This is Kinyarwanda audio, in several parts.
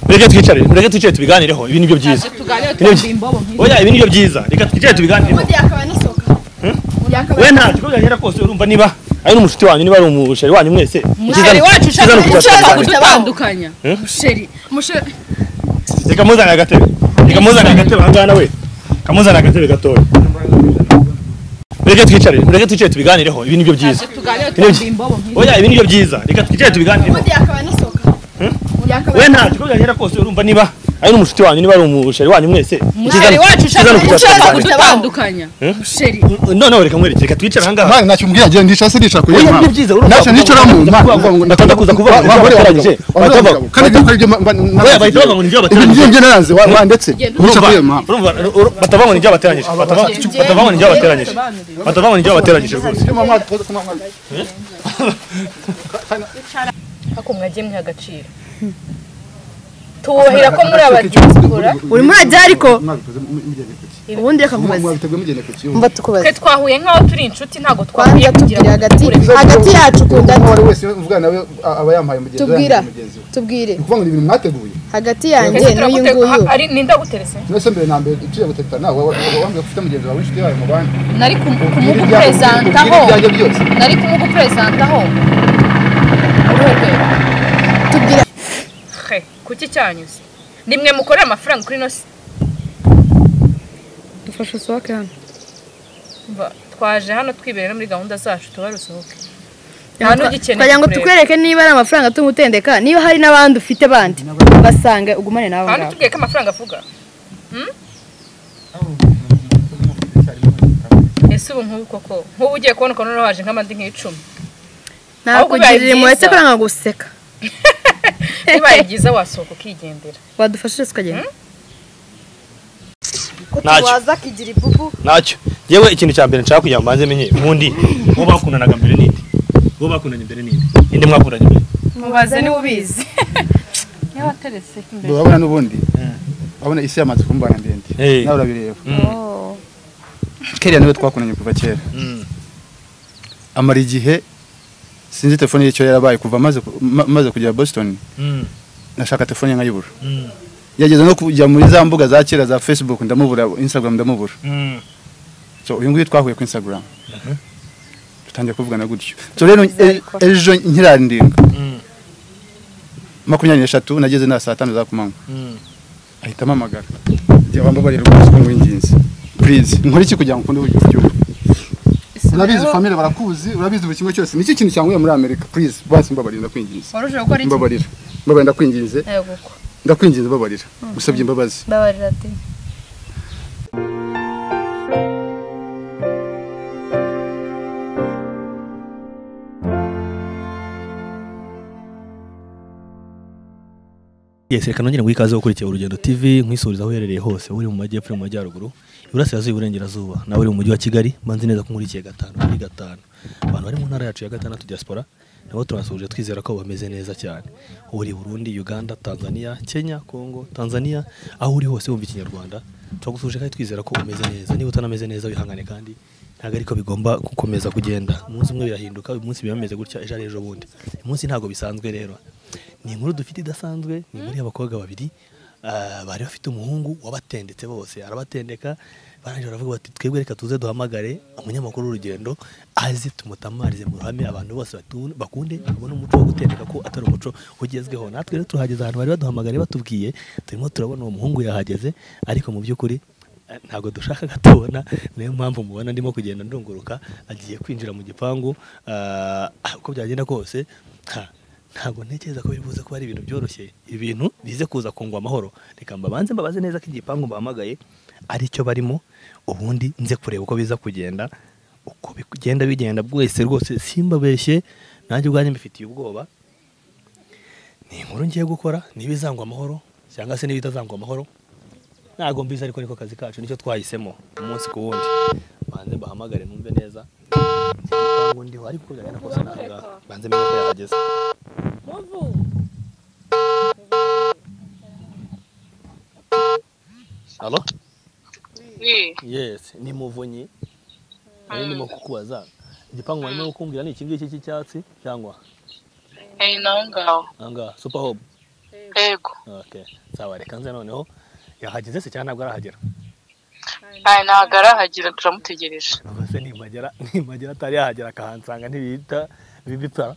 mureke twicare mureke twicare tubiganireho ibi nibyo byiza oya ibi nibyo byiza reka twicare tubiganireho we nta kikuganira kose urumva niba ari n'umushuti wanyu niba ari umusheri wanyu mwese musheri wacu ushaka gushaka kudutandukanya Eh? musheri musheri reka muzane agatebe reka muzane agatebe aha ngaha nawe kamuzane agatebe gatoya mureke twicare mureke twicare tubiganireho ibi nibyo byiza tuganire Nibyo- twumva imbobo nk'izi. oya ibi nibyo byiza reka twicare tubiganireho we nta kikuganira kose urumva niba ari n'umushuti wanyu niba ari umusheri wanyu mwese musheri wacu ushaka gushaka kudutandukanya Eh? musheri noneho reka mwereke reka twicare aha ngaha Nta ntacyo umbwira agenda nicase nicara kuri Oya, iyo ni mpamvu byiza ntacyo nicara mu mpamvu ndakunda kuza kuvuga ngo wagore bakoranyije wagabo kandi ibyo ukora ibyo Oya, bahita bavuga ngo ni ibyo ibi bateranyije. ngiye ngeranze wa wa ndetse nicara kuri iyo mpamvu batavango n'ibyo bateranyije batavango n'ibyo bateranyije batavango n'ibyo bateranyije rwose ariko mwagiye mwiha agaciro tubahira ko muri abadikora urimo urajya ariko ubundi reka nkubaze mwabiteguye mugenda ku kiyo mba tukubaze twe twahuye nk'aho turi inshuti ntabwo twahuye twajya kugira tubwire ngo hagati duhure. hagati yacu kunda uwo ari wese uvuga nawe a- aba yampaye mugenzi we Tubwira. yanjye mugenzi we tubwire ni ukuvuga ngo ni ibintu mwateguye hagati Ese yanjye n'uyu turagute- nguyu ari ninde aguterese mwese mbere na mbere uciye gutereta nawe wa- wa- wambwira ko ufite mugenzi wawe w'inshuti yawe mu bandi nari kum- Ubwire ibyawe- kumuguperesantaho ubwire ibyanjye byose nari kumuguperesantaho uruhe rwego tubwire he kuki cyanyuze ni mwe mukorera amafaranga kuri ino si dufashe soke hano Mva, twaje hano twibereye no muri gahunda zacu tuba rusohoke nta n'ugikeneye kugira ngo kukureba. tukwereke niba ari amafaranga tumutendeka niba hari n'abandi ufite bandi basanga ugumane n'abo Aha ngabo ntitubwiye ko amafaranga avuga Hmm? ese ubu nk'ubu koko nk'ubu ugiye kubona ukuntu noneho haje nk'amandi nk'icumi ntabwo ahubwo bibaye ugirire impuhwe byiza. se kuranga guseka bibaye byiza wasohoka ukigendera wadufashije tukagenda ko Ntacyo. tuwaza akigira ibubu ntacyo yewe ikintu cya mbere nshaka kugira ngo mbanze menye ubundi uwo bakundanaga mbere ninde uwo bakundanye mbere ninde ninde mwakundanye mbere mubaze niba ubizi niba wateretse imbere urabona n'ubundi urabona isi yamaze kumbana ndende Eh. nawe urabireba Mm. kera niwe twakunanye kuva kera Mm. amara igihe sinzi telefone y'icyo yarabaye kuva maze ku- ma- maze kugera Boston Mm. nashaka telefone nkayibura Mm. yageze no kujya muri za mbuga za kera za Facebook ndamubura Instagram ndamubura Mm. so uyu nguyu twahuye ku Instagram dutangiye kuvugana gutyo so rero e- ejo nkirandinga Mm. makumyabiri n'eshatu nageze na saa tanu za kumanywa Mm. ahita amamagara njye wambabarira rwose ko ngwinginze please nkore iki kugira ngo ukunde uburyo igihugu urabizi famire barakuzi urabizi buri kimwe cyose niki kintu cyanguye muri amerika please basi mbabarira ndakwinginze waruje gukora iki mbabarira mbabarira ndakwinginze yego uko ndakwinginze mbabarira gusabye imbabazi mbabarira ati Yes, reka nongere ngo ikaze gukurikira urugendo TV nkwisuriza aho uherereye hose uri mu majyepfo uri mu majyaruguru iburasirazuba iburengerazuba nawe uri mu mujyi wa Kigali manzi neza ko nkurikiye gatanu kuri gatanu abantu bari mu ntara yacu ya gatandatu diaspora nabo turabasuhuje twizera ko bameze neza cyane uri Burundi Uganda Tanzania Kenya Congo Tanzania aho uri hose wumva ikinyarwanda turagusuhuje kandi twizera ko umeze neza niba utanameze neza wihangane kandi ntabwo ariko bigomba gukomeza kugenda umunsi umwe birahinduka uyu munsi biba bimeze gutya ejo ari ejo bundi uyu munsi ntabwo bisanzwe rero ni inkuru dufite idasanzwe ni inkuru y'abakobwa babiri ah, bari bafite umuhungu wabatendetse bose arabatendeka barangije baravuga bati twebwe reka tuze duhamagare umunyamakuru w'urugendo aze tumutamarize mu ruhame abantu bose batu- bakunde babone umuco wo gutendeka ko atari umuco ugezweho natwe rero turahageze ahantu bari baduhamagare batubwiye turimo turabona uwo muhungu yahageze ariko mu by'ukuri eh, ntabwo dushaka gatubona niyo mpamvu mubona ndimo kugenda ndunguruka agiye kwinjira mu gipangu ah, uko byagenda kose ha, ntabwo ntekereza ko biri buze kuba ari ibintu byoroshye ibintu bize kuza kungwa amahoro reka mbabanze mbabaze neza ko igipangu mbahamagaye aricyo barimo ubundi nze kureba uko biza kugenda uko bigenda bigenda bwese rwose simbabeshye nanjye ubwanjye mbifitiye ubwoba ni inkuru ngiye gukora niba izangwa amahoro cyangwa se niba itazangwa amahoro ntabwo mbizi ariko niko kazi kacu nicyo twahisemo umunsi ku wundi banze mbahamagare numve neza igipangu ndiho ariko byagenda kose ntabwo banze menya ko yahageze Halo? Yes, ni muvunyi. Nari ndimo kukubaza. Igipangu barimo kukumbwira ni iki ngiki cy'icyatsi cyangwa Eh, naho ngaho anga super hub. yego Okay. Sawa reka nze noneho yahageze se cyangwa ntabwo arahagera. aya ntabwo arahagera turamutegereje Ubwo se nimagera nimagera atari yahagera akahansanga ntibihita bibipfa.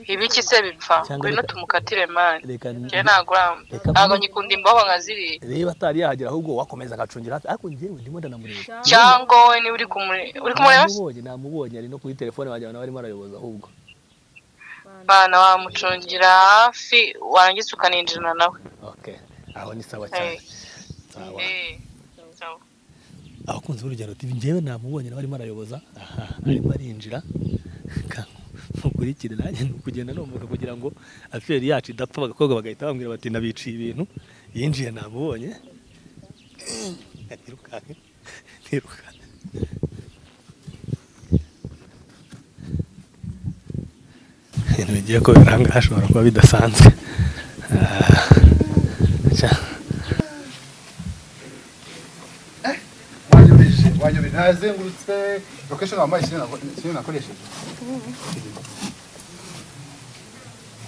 ibiki se bipfa Cyangwa ngwino reka- tumukatire mani Reka ni- njye ntabwo ara- Reka ntabwo mbone- ngikunda imboho nka ziriya reba atari yahagera ahubwo wakomeza agacungira hafi ariko njyewe ndimo ndanamureba. cyangwa wowe niba uri kumure- uri kumureba Namubonye namubonye ari no kuri telefone wagira ngo arimo arayoboza ahubwo. bana wamucungira hafi warangiza ukaninjirana nawe Okay. Aho ni sawa cyane. Eh. Sawa. Eh, sawa. abakunzi b'urugendo TV njyewe namubonye nawe arimo arayoboza aha arimo arinjira mukurikire nanjye ni ukugenda nomboka kugira ngo aferi yacu idapfa abakobwa bagahita bambwira bati nabiciye ibintu yinjiye namubonye ntirukanke ntirukanke ibintu bigiye ko biranga hashobora kuba bidasanzwe Ah, cya- wanyobeshe wanyobeshe nazengurutse location wambaye ikintu nako- ikintu nakoresheje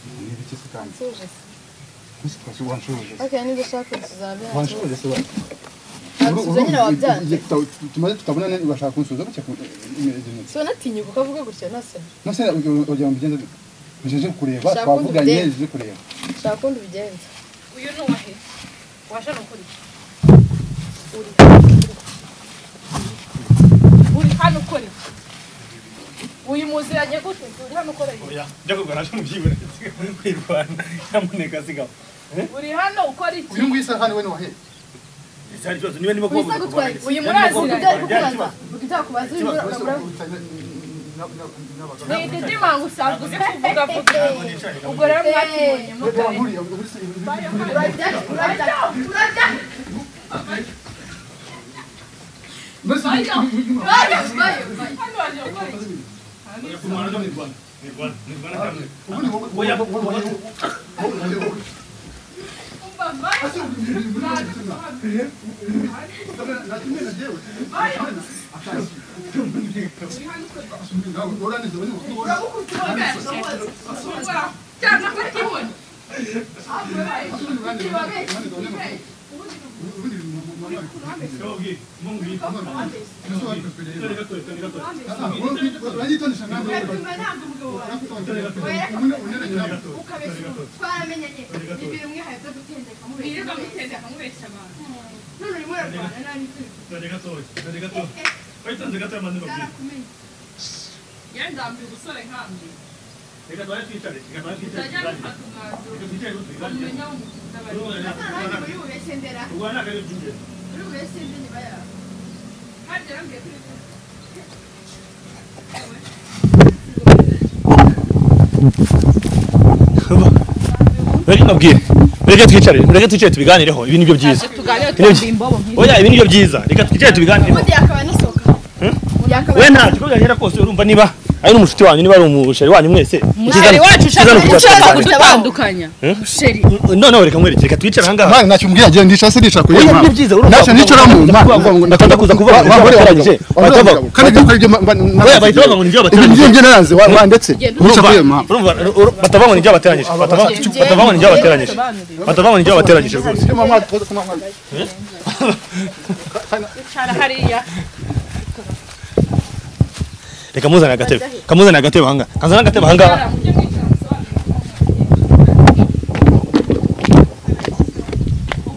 ni ibiki se kandi Ese twasi wanshuruje se? Okay, niba ushaka kuzabya. wanshuruje se wa- Wanshuruje nyine wabyanze. Igihe tuta- tumaze tutabonana bashaka kunsubiza gutya ku- imeze neza. So natinyuka ukavuga gutya nase. nase wagira ngo mbigenze bite? Bigenze kureba Shaka undi twavuganye ubigenze. bigenze kureba Shaka kundi ubigenza. uyu ni uwahe washa ni ukuri uri uri hano ukora iki uyu muziranye gute uri hano ukora iki oya njya kugura cyo mubyibura muri kwirwana nyamuneka sigama uri hano ukora iki uyu nguyu isahani we ni uwahe ese hari ikibazo niba ndimo kubabuza Wisa kuva gutwara. uyu muraziranye Ubyari kukubaza. Utakubaza uri muri ni ididimanga usanzwe uzi kuvuga vuga ubwo rero mwakibonye mutari hano waje gukora iki reka mbabwire mureke twicare mureke twicare tubiganireho ibi nibyo byiza oya ibi nibyo byiza reka twicare tubiganireho Ubundi yakaba nisoka. Yakaba we ntacyo uko byagenda kose urumva niba ari n'umushuti wanyu niba ari umusheri wanyu mwese musheri wacu ushaka ushaka kudutandukanya musheri noneho reka mwereke reka twicare aha ngaha Mwana nacyumbwira agenda ndicara se ndicara oya kuyema. nibyo byiza urumva Nashye nicara mu mpamvu ndakunda kuza kuvuga ngo Wa- wa- batoranyije Wabura batava kandi ibyo ibyo oya bahita bavuga ngo nibyo batoranyije ibyo ngiye naranze wa wa ndetse nicyo kuyema. urumva uru- batava ngo nibyo bateranyije batava batava ngo nibyo bateranyije batava ngo nibyo bateranyije rwose Yo mama tuko kuma mwana. reka muzane agatebe kamuzane agatebe aha ngaha kanzana agatebe aha ngaha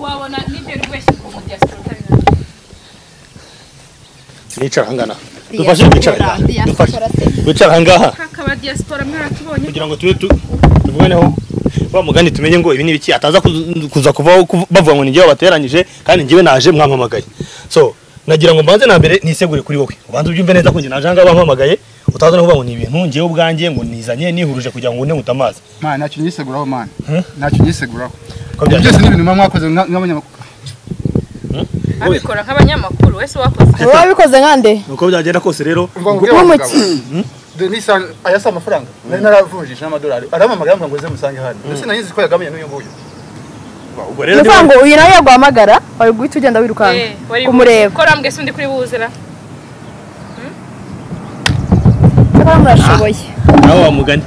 wabona nibyo buri wese ku mudiaspora nicara aha ngaha dufashe kwicara dufashe wicara aha ngaha akaba diaspora mwaratubonye kugira ngo tube tu tubiboneho wa mugani tumenye ngo ibi ni ibiki ataza kuzu- kuza kuvaho kuvu- bavuga ngo ni njyewe bateranyije kandi njyewe naje mwampamagaye so nagira ngo mbanze na mbere nisegure kuri wowe ubanze ubyumve neza ko njye naje ahangaha bampamagaye utaza no kuvuga ngo ni ibintu njyewe ubwanjye ngo nizanye nihuruje kugira ngo une utamazi mana ntacyo nyiseguraho mana Hmm? ntacyo nyiseguraho Ko ibyo byajya- byose ni ibintu muba mwakoze nka- nk'abanyamakuru abikora nk'abanyamakuru wese wakoze uba wabikoze nkande uko byagenda kose rero denise ayasa amafaranga nari naravunjisha n'amadolari arampamagara ngo ze musange hano ndetse nayizi ko yagamiye n'uyu nguyu ubwo ni rero ukuvuga niba- ngo uyu nawe yaguhamagara wari guhita ugenda wirukanka Eh, wari kumureba ko rambwe sindi kuri buzira cyakora murashoboye nawe wa mugani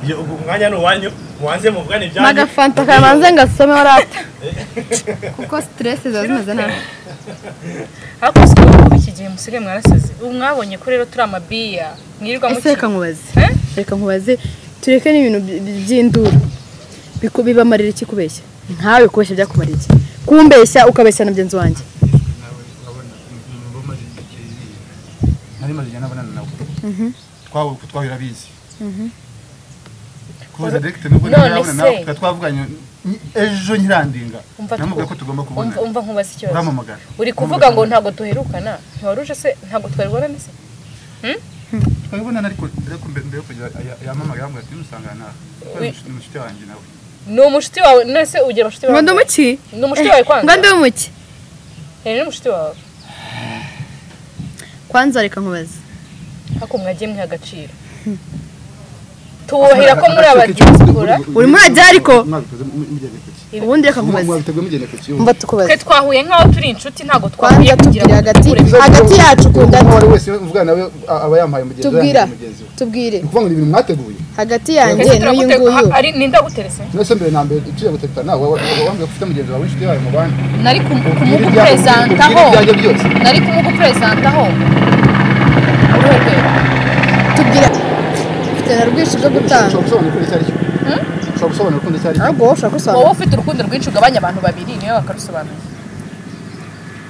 Iyo- ubu umwanya ni uwanyu mubanze muvugane ibyanyu n'agafanta kabanze ngasome warata kuko siteresi ziba zimeze nabi ariko si ko ubu iki gihe musire mwarasaze ubu mwabonye ko rero turi amabiya mwirirwa ese reka mukina nkubaze Eh? reka nkubaze tureke n'ibintu by- by- by'induru Biku- bibamarira iki kubeshya ntawe kubeshya byakumarira iki kumbeshya ukabeshya na mugenzi wanjye nari maze igihe nabonana nawe twahura uko twahura abizi kuza direkite nubwo None ntarabona nawe se. tukaba twavuganye ni- ejo nyirandinga Umva namubwira twu- ko tugomba kubona umva umva nkubaze ikibazo uramamagara uri kuvuga ngo ntabwo duherukana ntiwaruje se ntabwo twaribonana se twabibonana ariko ariko mbere mbere yo kugira aya- yamamagara yambwira ati musangana nawe Kuko Wi- ni mushuti wanjye nawe ni umushuti wawe none se ugira abashuti ngo bawe ndi umuki ni umushuti wawe ngo kwanza ndi umuki Eh, ni umushuti wawe kwanza reka nkubaze ariko mwagiye mwiha agaciro tuwuhira ko muri abadiaspora uri muri ajya ariko mwabikoze mu- mugenda kuki ubundi reka nkubaze mwabiteguye mugenda kuki mva tukubaze twe twahuye nk'aho turi inshuti ntabwo twahuye kwanza tubwire hagati hagati yacu ukunda uwo nde? ari wese uvugana nawe a- aba yampaye mugenzi we tubwira yambaye mugenzi we tubwire ni ukuvuga ngo ni ibintu mwateguye hagati Ese yanjye n'uyu turagute- nguyu ha- ari- ninde aguterese mwese mbere na mbere uciye gutekana nawe wa- wa- wambwira ko ufite mugenzi wawe w'inshuti yawe mu bandi nari kumu- Ubwire ibyago- kumuguperesantaho ubwire ibyago byose nari kumuguperesantaho uruhe rwego tubwire ufite na rwinshi byo gutanga ushobora gusobanura urukundo icyo ari cyo ushobora gusobanura urukundo icyo ari cyo ahubwo wowe ushobora wowe gusobanura ufite urukundo rwinshi ugabanya abantu babiri niyo bakarusobanura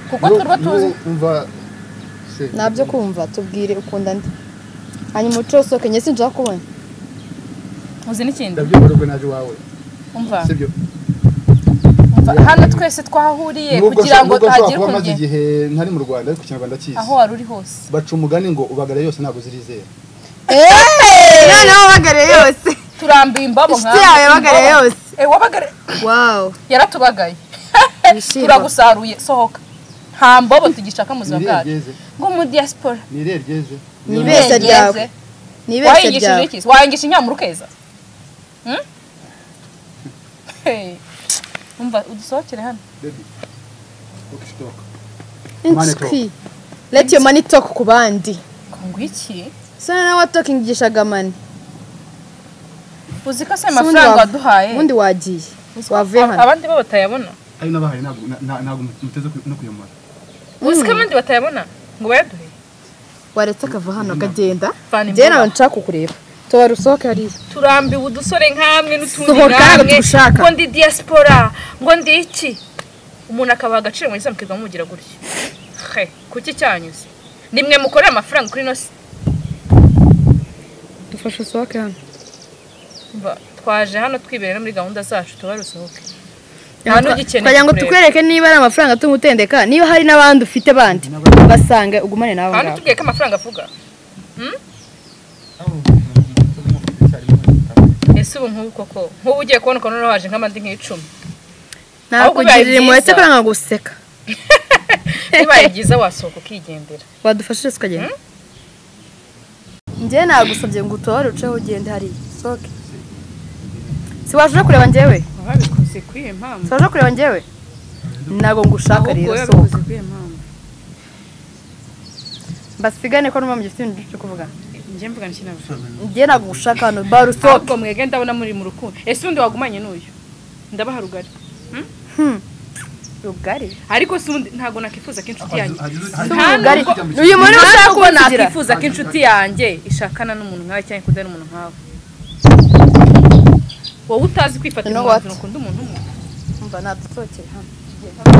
kuko turwo tuzi umva se ntabyo kumva tubwire ukunda nde hanyuma uce usohoke njye sinshaka kubona uzi n'ikindi ndabyumva ariko naje iwawe umva sibyo umva hano twese twahuriye kugira ngo nubwo nshobora hagire kuba maze ukuntu igihe ntari mu rwanda ariko ikinyarwanda aho kizi wari uri hose baca umugani ngo ubagara yose ntabwo zirizera noneho wabagariye yose turambiye imbabo Inshuti yawe yabagariye Imbabo. yose. Eh, wabagariye wawu yaratubagaye Wishima. turagusaruye sohoka nta mbobo tugishaka mu buzima ni irihe bwacu ryeze ngo mu diaspora ni irihe ryeze Ni ibeshya ryawe. Yeze. ni ibeshya wayigishije ryawe iki wayigisha inyamuru keza Hmm? Hey. umva udusohokere hano Baby, look, stop. Money talk. inshuti leti yo mani toke ku bandi kongwiki so nawe watokingishaga mani uzi ko So se ubundi amafaranga wa- waduhaye ubundi wagiye Uzi ko wavuye ab- hano abandi bo batayabona ayo nabahaye ntabwo na- na- ntabwo muteze ku- no kuyamara uzi ko abandi batayabona ngo bayaduhe waretse akava hano akagenda Vana njyewe imboga. nawe nshaka kukureba tubara usohoke hariya turambiwe udusore nk'amwe n'utundi Sohoka nk'amwe dushaka. ngo ndi diaspora ngo ndi iki umuntu akabaha agaciro muri islamu kiva mugira gutyo he kuki cyanyuze nimwe mukorera amafaranga kuri nosi dufashe usohoke hano Mva, twaje hano twiberera muri gahunda zacu tuba rusohoke nta n'ugikeneye kugira ngo kukureba. tukwereke niba ari amafaranga tumutendeka niba hari n'abandi ufite bandi basange ugumane nawe kandi ngaho tubwiye ko amafaranga avuga ese ubu nk'ubu koko nk'ubu ugiye kubona ukuntu noneho haje nk'amandi nk'icumi ahubwo bibaye nakugirira impuhwe byiza. cyakora kwanga guseka bibaye byiza wasohoka ukigendera wadufashije tukagenda njyewe nagusabye ngo utore uceho ugende hariya sohoke si waje kureba njyewe wabikoze kuri iyo mpamvu si waje kureba njyewe ntabwo ngushaka ahubwo rero sohoka wabikoze kuri iyo mpamvu mbasigane ko n'umwe mugifite ibintu byo kuvuga njye mvuga ni kintu njyewe ntabwo ngushaka hano bara usohoke ahubwo mwege ndabona muri mu rukundo ese undi wagumanye n'uyu ndabaha rugari rugari ariko se ubundi ntabwo nakwifuza ko inshuti yanjye rugari uyu muntu nta ushaka nubwo kugira nakwifuza ko inshuti yanjye ishakana n'umuntu nkawe cyangwa ikunda n'umuntu nkawe wowe utazi kwifatira You know umwanzuro what? ukunda umuntu umwe mba nadusohokera hano mba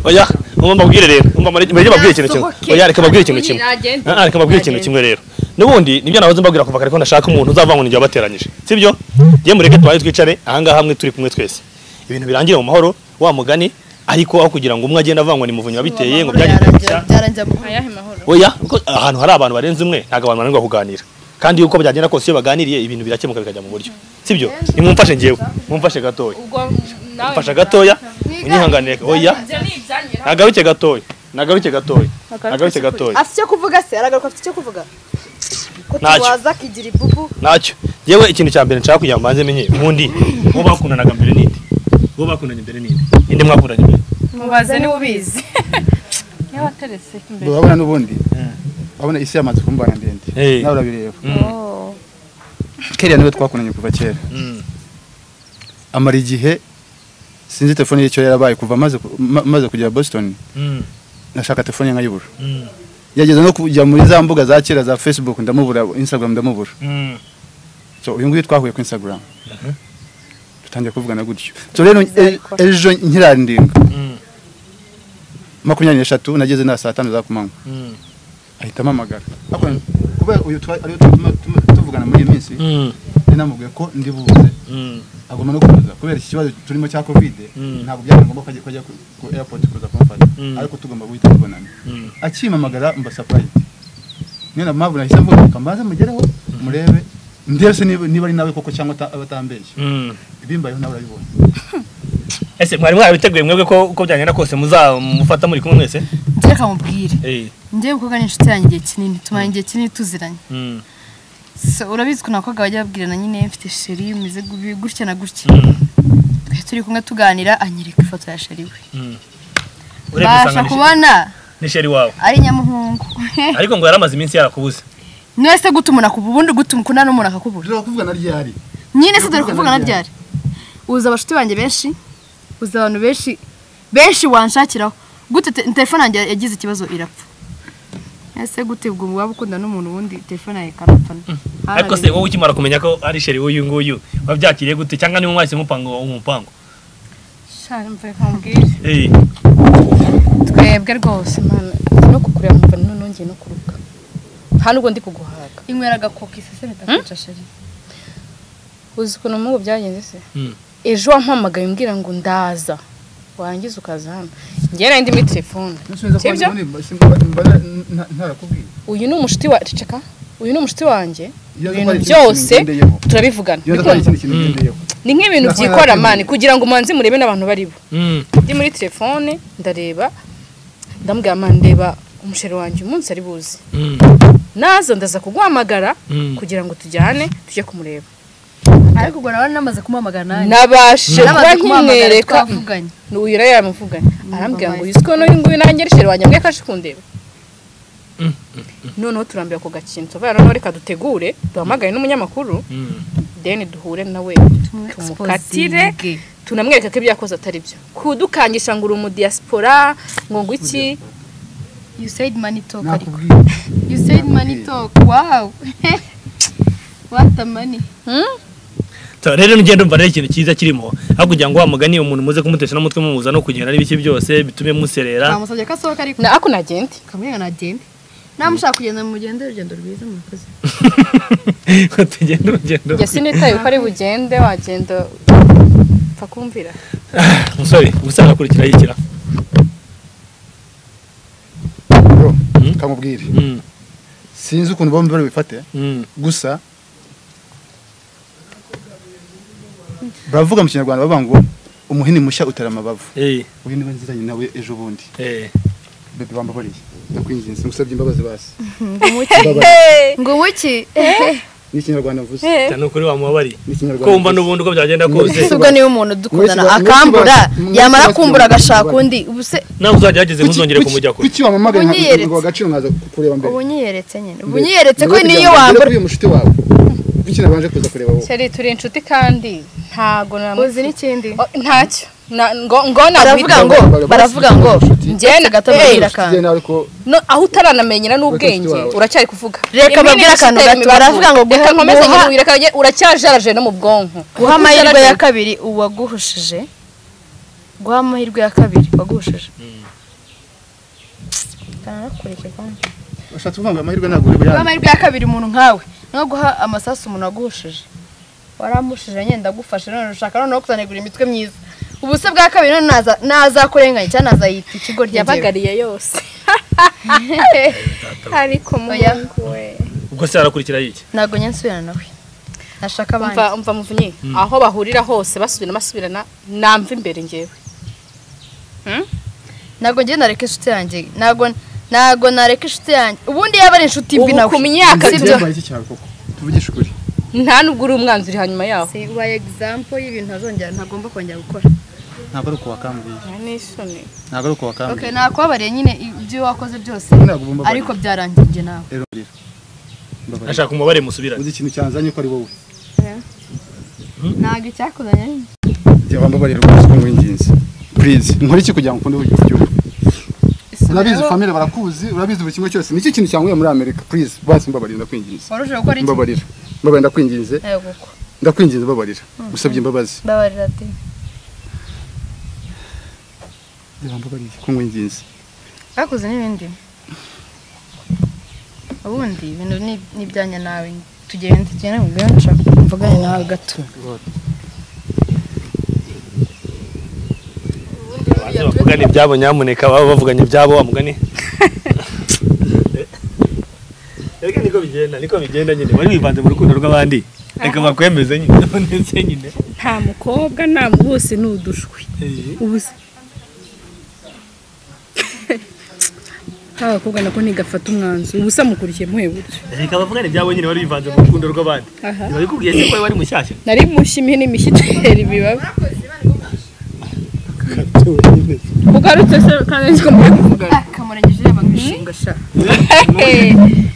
oya umva mbabwire rero umva mbabwire mbabwire mbabwire ikintu kimwe Yasohoke. oya reka mbabwire ikintu kimwe Nagende. Ah, ah, reka mbabwire ikintu kimwe rero n'ubundi nibyo nahoze mbabwira kuva kare ko ndashaka umuntu uzavangwa n'igihe wabateranyije sibyo ngiye mureke tubaye twicare ahangaha hamwe turi kumwe twese ibintu birangire mu mahoro wa mugani ariko aho kugira ngo umwe agende avangwa ni muvunyi wabiteye ngo byagenze gutya byarangira mu ayahe mahoro oya kuko ahantu hari abantu barenze umwe ntabwo abantu bananirwa kuganira kandi uko byagenda kose iyo baganiriye ibintu birakemuka bikajya mu buryo sibyo nimumfashe ngewe mumfashe gatoya ubwo nawe mfasha gatoya unihanganire oya ibyo ni ibyanyu rero. nagaruke gatoya nagaruke gatoya nagaruke gatoya afite icyo kuvuga se aragaruka afite icyo kuvuga ko Ntacyo. tuwaza akigira ibubu ntacyo yewe ikintu cya mbere nshaka kugira ngo mbanze menye ubundi uwo bakundanaga mbere ninde uwo bakundanye mbere ninde ninde mwakundanye mbere mubaze niba ubizi niba waterese imbere urabona n'ubundi urabona isi yamaze kumbana ndende Eh. nawe urabireba kera niwe twakundanye kuva kera amara igihe sinzi telefone y'icyo yarabaye kuva maze ku- ma- maze kugera boston nashaka telefone nkayibura yageze no kujya muri za mbuga za kera za facebook ndamubura instagram ndamubura so uyu nguyu twahuye ku instagram dutangiye kuvugana gutyo so rero e- ejo nkirandinga makumyabiri n'eshatu nageze na saa tanu za kumanywa ahita ampamagara Ariko kubera uyu twa- ariwe tuma- tuma- tuvugana muri iyi minsi nari namubwiye ko ndi buze agomba no kuza kubera iki kibazo turimo cya kovide ntabwo byari ngombwa ko ajya ko ajya ku- ku airport kuza kumfata ariko tugomba guhita tubonana akimpamagara mba surprise niyo na mpamvu nahise mvuga reka mbanze mugereho murebe ndebe se niba niba ari nawe koko cyangwa ata- aba atambeshye ibimbayeho nawe urabibona ese mwari mwarabiteguye mwebwe ko uko byagenda kose muzamufata muri kumwe mwese njye reka mubwire njye umukobwa ni inshuti yanjye igihe kinini tumara igihe kinini tuziranye So, urabizi ukuntu abakobwa bajya babwirana nyine mfite sheri umeze gubi- gutya na gutya twari turi kumwe tuganira anyereka ifoto ya sheri we urebye mbasha usanga kubona ni sheri wawe ari nyamuhungu ariko ngo yaramaze iminsi yarakubuze mwese guta umuntu akubura ubundi guta ukunda n'umuntu akakubura dore kuvugana ryari nyine se dore kuvuga na byari uza abashuti banjye benshi uza abantu benshi benshi wanshakiraho gute te- telefone yanjye yagize ikibazo irapfa ese gute ubwo waba ukunda n'umuntu ubundi telefone yawe ikarapfa ariko se wowe ukimara kumenya ko ari sheri w'uyu nguyu wabyakiriye gute cyangwa niba mwahise mupanga uwo mupango shari mvuye nkubwire Eh, twebwe rwose mana no kukureba mva nongeye no kuruka nta nubwo ndi kuguhaga inywera agakoka isese bitakwica sheri uzi ukuntu nk'ubu byagenze se Mm. ejo wampamagaye umbwira ngo ndaza warangiza ukaza hano njyewe nari ndi muri telefone Sibyo? ntarakubwiye uyu ni umushuti wa ceceka uyu ni umushuti wanjye Iyo ibintu ndwara ikintu byose kingendeyeho. turabivugana iyo ndatwara Bikunze. ikindi kintu ngendeyeho ni nk'ibintu Ndakora byikora nawe. mani kugira ngo umanze murebe n'abantu baribo mm, ndi muri telefone ndareba ndamubwira mani ndeba umusheri wanjye umunsi ari buzi mm, naza ndaza kuguhamagara Mm. kugira ngo tujyane tujye kumureba ariko ubwo nawe namaze kumuhamagara nanjye nabashe kuba namaze kumuhamagara nkimwereka twavuganye uyu rero yamuvuganye arambwira ngo yiswe n'uyu nguyu nanjye ari sheri wanjye mbwe kaje kundeba noneho turambira ku gakino tuvuga noneho reka dutegure duhamagaye n'umunyamakuru mm. deni duhure nawe tumukatire Exposinge. tunamwereka ko ibyo yakoze atari byo kudukangisha ngo uri umudiyasipora ngo ngo iki you said money talk ariko nakubwiye you said money talk wow what the money So, rero njye ndumva rero ikintu cyiza kirimo aho kugira ngo wa mugani umuntu muze kumutesha n'umutwe mumuza no kugenda n'ibiki byose bitume muserera namusabye ko asohoka ariko na ako nagende kamwe nagende namushaka kugenda mu rugendo urugendo rwiza murakoze Ngo tugende urugendo njye sinitaye uko ari bugende wagenda upfa kumvira musore gusanga kurikira yikira bro Mm. kamubwire Mm, sinzi ukuntu bombi barabifate mm. gusa baravuga mu kinyarwanda bavuga ngo umuhini mushya utera amabavu Eh, uyu niwe nziranye nawe ejo bundi eh. bebe bambabareye ndakwinginze ngusabye imbabazi basi ngo wiki ni ikinyarwanda mvuze Cyane ni ukuri wamubabariye ni ikinyarwanda ko wumva n'ubundi uko byagenda kose ubwo niba umuntu dukundana Mwese ba- akambura mwese ba- yamara mwese ba- kumbura agashaka mwese ba- undi ubuse nawe uzagerageze ntuzongere kumujya kure kuki wamamagaye Unyiyeretse. ngo agaciro nkaza kureba mbere ubu nyiyeretse nyine ubu Mbere. nyiyeretse ko Mbere niyo kugira ngo ngere wambura kuri uyu mushuti wawe kuki nabanje kuza kureba wowe sheri turi inshuti kandi ntago uzi n'ikindi Oh, ntacyo Na- ngo ngo baravuga nakwita- ngo Baravuga baravuga basi, ngo inshuti. Njye na- gato Hey, mbabwira inshuti akantu Tugiye nawe ariko no aho Bakashyira utaramenyera n'ubwenge wawe. uracyari kuvuga Reka babwire akantu gato, baravuga ngo guha- reka nkomeze guha- nyiruye, reka nge- uracyajaraje no mu bwonko guha amahirwe ya kabiri uwaguhushije guha amahirwe ya kabiri waguhushije narakurikirwamo Ushatse kuvuga ngo amahirwe ntabwo uri buyane. amahirwe ya kabiri umuntu nkawe no guha amasasu umuntu waguhushije waramushije nyenda agufashe none ushaka noneho kuzanegura imitwe myiza ubu se bwa kabiri none naza- nazakurenganya cyangwa nazayita ikigo ry'ingewe yabagariye yose ariko Oya. umuhungu we ubwo se arakurikira yiki ntabwo nyensubirana nawe nashaka abandi umva umva muvunyi aho bahurira hose basubirana basubirana namva imbere ngewe ntabwo ngiye nareka inshuti yanjye ntabwo ntabwo nareka inshuti yanjye ubundi yaba ari inshuti mbi ubu nawe ku myaka Si byo. Ibyo iki cyawe koko. Tuvugishe ukuri. nta nubwo uri umwanzi uri hanyuma yaho si ubaye egizampo y'ibintu ntazongera ntagomba kongera gukora Ntabwo ari uko wakambwiye. n'isoni Ntabwo ari uko wakambwiye. okay nakubabariye nyine ibyo wakoze byose Ntabwo bumbabarira. ariko byarangiye njye nawe Rero rero. Mbabarira. ashaka umubare musubirane Uzi ikintu cyanzanye ko ari wowe. ntabwo icyakuzanye nyine Jya wambabarira rwose ko nkwinginze. Please, nkore iki kugira ngo ukunde uburyo bw'igihugu? Urabizi family barakuzi, urabizi buri kimwe cyose. Niki kintu cyanguye muri America? Please, basi mbabarira ndakwinginze. warusheho gukora iki Mbabarira. Mbabarira ndakwinginze. yego uko Ndakwinginze mbabarira. Usabye imbabazi. mbabarira ati Jya wambabarira ko nkwinginze. bakoze n'ibindi ubundi ibintu ni- ni ibyanya nawe tugende tugende mu bwanca mvugane nawe gato Abantu bavugana ibyabo nyamuneka baba bavuganye ibyabo wamugani reka niko bigenda niko bigenda nyine wari wivanze mu rukundo rw'abandi reka bakwemeze nyine nabonetse nyine nta mukobwa nta bose ni udushwi ubu se abakobwa nako ntigafata umwanzuro ubu se amukurikiye muhe buryo reka bavugane ibyabo nyine wari wivanze mu rukundo rw'abandi babikubwiye se ko wari mushyashya nari mushya imihini imishyiteri bibaba ugarutse se kandi nzi ko muri kuvugana kamurengeje yaba nk'ibishingwe sha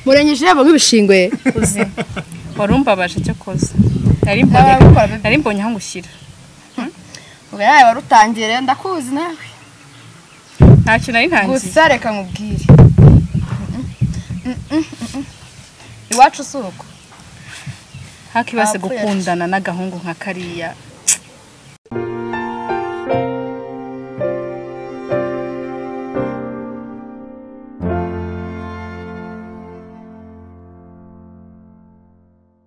murengeje yaba nk'ibishingwe uzi wari umbabaje cyo koza nari mbonye n'ababikora nari mbonye aho ngushyira ubwo nawe warutangiye rero ndakuzi nawe ntacyo nari ntangiye gusa reka nkubwire iwacu si uko hakibase Abapfuye gukundana n'agahungu nka kariya